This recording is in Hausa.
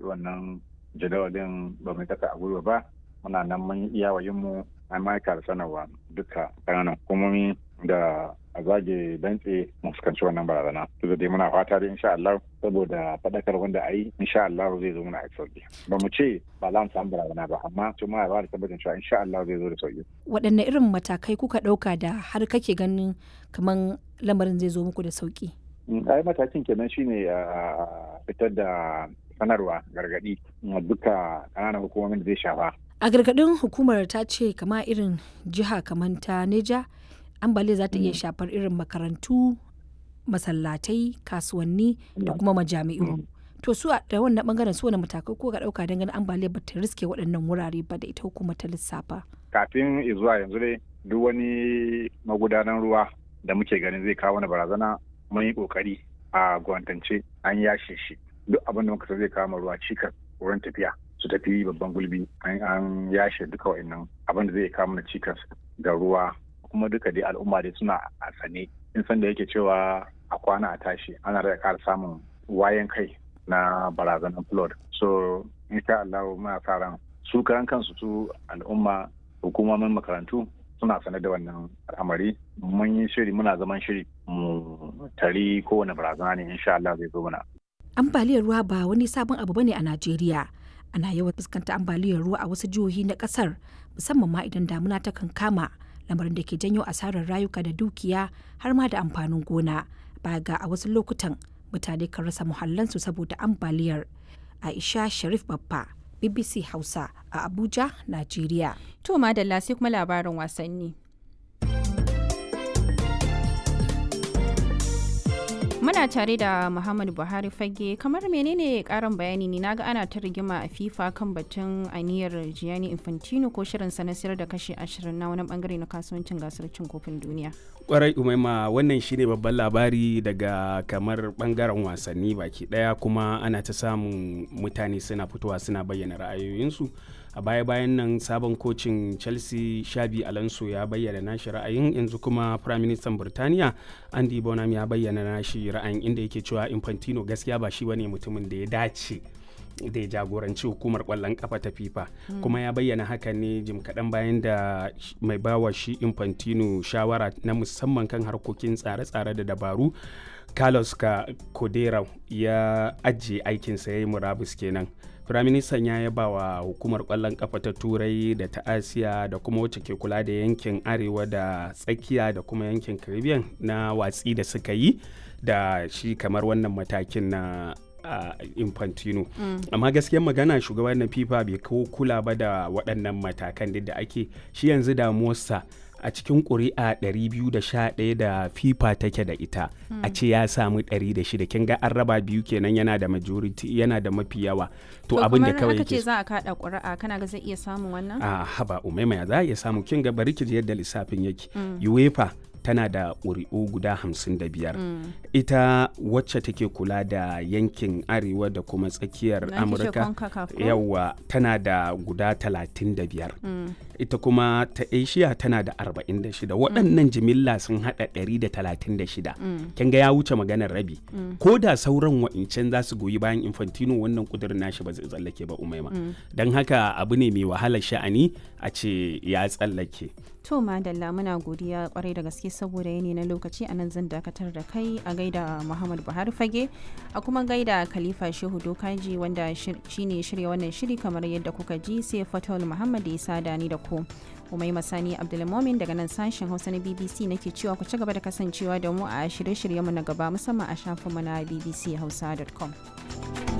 zaɓi wannan jadawalin ba mu kasa a gwiwa ba muna nan mun iya mu an ma'aika da sanarwa duka ƙananan hukumomi da a zage dantse mu fuskanci wannan barazana to da dai muna fata da insha Allah saboda faɗakar wanda a yi insha Allah zai zo muna a sauki ba mu ce ba za mu samu barazana ba amma to muna ba da tabbacin cewa insha Allah zai zo da sauki waɗanne irin matakai kuka ɗauka da har kake ganin kaman lamarin zai zo muku da sauki ai matakin kenan shine a fitar da sanarwa gargaɗi duka ƙananan hukumomin da zai shafa a gargaɗin hukumar ta ce kama irin jiha kamar ta neja ambaliya za ta iya shafar irin makarantu masallatai kasuwanni da kuma majami'u to su da wannan bangaren su wani matakai ko ka dauka don ganin ambaliya ba ta riske waɗannan wurare ba da ita hukumar ta lissafa kafin zuwa yanzu dai duk wani magudanan ruwa da muke ganin zai kawo wani barazana mun yi kokari a gwantance an yashe shi duk abin da muka zai kawo ruwa cikas wurin tafiya su tafi babban gulbi an yashe duka wa'annan abin da zai kawo mana cikas ga ruwa kuma duka dai al'umma dai suna a sane in san da yake cewa a kwana a tashi ana da ƙara samun wayan kai na barazanar flood so insha Allah muna sa ran su karan kansu su al'umma hukumomin makarantu suna sane da wannan al'amari mun yi shiri muna zaman shiri mu tari kowane barazana ne insha Allah zai zo mana ambaliyar ruwa ba wani sabon abu bane a Najeriya ana yawan fuskanta ambaliyar ruwa a wasu jihohi na kasar musamman ma idan damuna ta kan kama lamarin da ke janyo asarar rayuka da dukiya har ma da amfanin gona baya ga a wasu lokutan mutane kan rasa muhallansu saboda ambaliyar aisha sharif babba bbc hausa a abuja najeriya to madalla sai kuma labarin wasanni Muna tare da Muhammadu Buhari fage kamar menene karin bayani ne naga ana ta rigima a FIFA kan batun aniyar Gianni Infantino ko shirin sa na sayar da kashi 20 na wani bangare na kasuwancin gasar cin kofin duniya. Kwarai umaima wannan shine babban labari daga kamar bangaren wasanni baki daya kuma ana ta samun mutane suna fitowa suna bayyana ra'ayoyinsu. a baya-bayan nan sabon kocin chelsea shabi alonso ya bayyana nashi ra'ayin yanzu kuma prime minister burtaniya andy bonham ya bayyana nashi ra'ayin inda yake cewa infantino gaskiya ba shi bane mutumin da ya dace da ya jagoranci hukumar kwallon kafa ta fifa mm. kuma ya bayyana haka ne jim kaɗan bayan da mai bawa shi infantino shawara na musamman kan harkokin tsare-tsare da dabaru carlos ka kodera ya ajiye aikinsa ya yi murabus kenan firaministan ya yaba wa hukumar kwallon kafa ta turai da ta asiya da kuma wacce ke kula da yankin arewa da tsakiya da kuma yankin caribbean na watsi da suka yi da shi kamar wannan matakin na uh, infantino mm. amma gaskiyar magana shugaban na fifa bai kawo kula ba da waɗannan matakan da ake shi yanzu damuwarsa a cikin ƙuri'a 211 da fifa take da ita mm. a ce ya samu 106 kin ga an raba biyu kenan yana da majority yana da mafi yawa to abin da kawai yake ce za a kada ƙuri'a kana ga zai iya samun wannan a haba umaima ya za a iya samu kin ga bari ki yadda lissafin yake mm. uefa tana da ƙuri'u guda hamsin da biyar mm. ita wacce take kula da yankin arewa da kuma tsakiyar amurka yawa tana da guda talatin da biyar mm. ita kuma ta asia tana da arba'in da shida waɗannan jimilla sun haɗa ɗari da talatin da shida kin ga ya wuce maganar rabi ko da sauran wa'incan za su goyi bayan infantino wannan kudirin nashi ba zai tsallake ba umaima don haka abu ne mai wahalar sha'ani a ce ya tsallake To madalla muna godiya kwarai da gaske saboda yanayi na lokaci a nan zan dakatar da kai a gaida Muhammad Buhari fage a kuma gaida Khalifa Shehu Dokaji wanda shine shirya wannan shiri kamar yadda kuka ji sai Fatul Muhammad ya sada ni da ku. Umai Masani Abdulmomin daga nan sashen Hausa na BBC nake cewa ku ci gaba da kasancewa da mu a shirye-shiryenmu na gaba musamman a shafinmu na bbchausa.com.